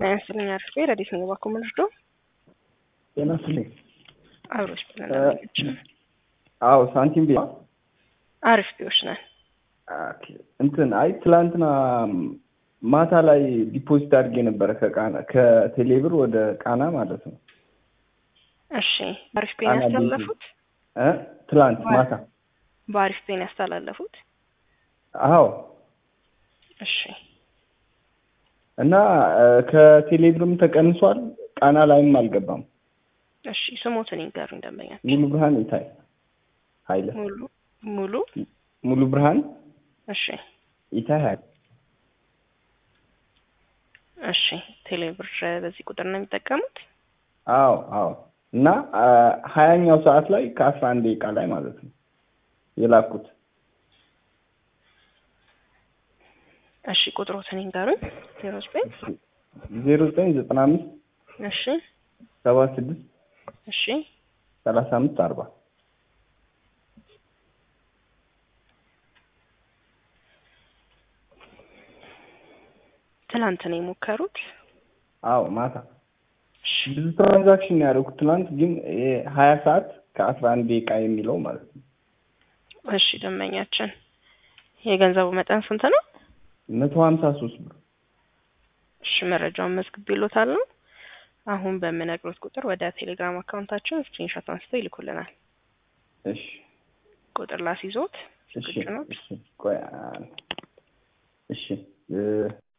ጤና ይስጥልኝ አሪፍ ረዲት ነው ባኮ ምንድዶ ጤና ይስጥልኝ። አብሮች ብለናች አዎ ሳንቲም ቤ አሪፍ ቢዎች ነን። ኦኬ፣ እንትን አይ ትላንትና ማታ ላይ ዲፖዚት አድርጌ ነበረ ከቃና ከቴሌብር ወደ ቃና ማለት ነው። እሺ በአሪፍ ፔን ያስተላለፉት እ ትላንት ማታ በአሪፍ ፔን ያስተላለፉት። አዎ እሺ እና ከቴሌብርም ተቀንሷል፣ ቃና ላይም አልገባም። እሺ ስሞትን ይንገሩ እንደመኛል። ሙሉ ብርሃን ይታይ ኃይለ ሙሉ ሙሉ ሙሉ ብርሃን እሺ ይታይ ኃይለ እሺ ቴሌብር በዚህ ቁጥር ነው የሚጠቀሙት። አዎ አዎ እና ሀያኛው ሰዓት ላይ ከአስራ አንድ ደቂቃ ላይ ማለት ነው የላኩት። እሺ ቁጥሮትን ይንገሩኝ። ዜሮ ዘጠኝ ዜሮ ዘጠኝ ዘጠና አምስት እሺ ሰባ ስድስት እሺ ሰላሳ አምስት አርባ ትናንት ነው የሞከሩት። አዎ ማታ ብዙ ትራንዛክሽን ያደረኩት ትናንት ግን ሀያ ሰዓት ከአስራ አንድ ደቂቃ የሚለው ማለት ነው። እሺ ደንበኛችን የገንዘቡ መጠን ስንት ነው? መቶ ሀምሳ ሶስት ብር እሺ መረጃውን መዝግብ ይሎታል ነው። አሁን በምነግሮት ቁጥር ወደ ቴሌግራም አካውንታችን ስክሪንሾት አንስተው ይልኩልናል። እሺ ቁጥር ላስይዞት እሺ ዝግጁ ነው? እሺ ቆይ እሺ